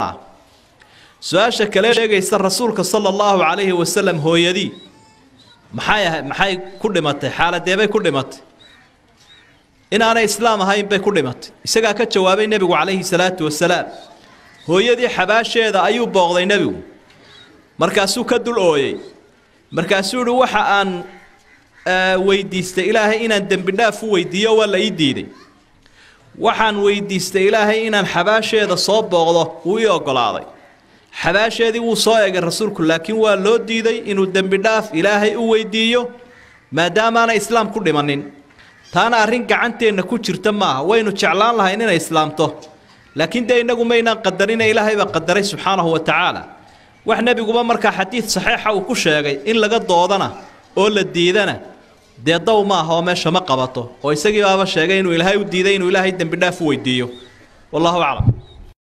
su-aasha kale sheegaysa rasuulka sala allahu calayhi wasalam hooyadii maxay ahay maxay ku dhimatay xaaladeebay ku dhimatay inaanay islaam ahayn bay ku dhimatay isagaa ka jawaabay nebigu calayhi salaatu wasalaam hooyadii xabaasheeda ayuu booqday nebigu markaasuu ka dul ooyey markaasuu yihi waxa aan weydiistay ilaahay inaan dembi dhaaf u weydiiyo waa la ii diiday waxaan weydiistay ilaahay inaan xabaasheeda soo booqdo wuu ii oggolaaday xabaasheedii wuu soo egay rasuulku laakiin waa loo diiday inuu dembi dhaaf ilaahay u weydiiyo maadaamaanay islaam ku dhimanin taana arrin gacanteenna ku jirta maaha waynu jeclaan lahayn inay islaamto laakiin dee innagu maynaan qadarina ilaahay baa qadaray subxaanahu wa tacaala wax nebiguba markaa xadiid saxiixa uu ku sheegay in laga doodana oo la diidana dee daw maaha oo meesha ma qabato oo isagii baaba sheegay inuu ilaahay u diiday inuu ilaahay dembi dhaaf u weydiiyo wallahu aclam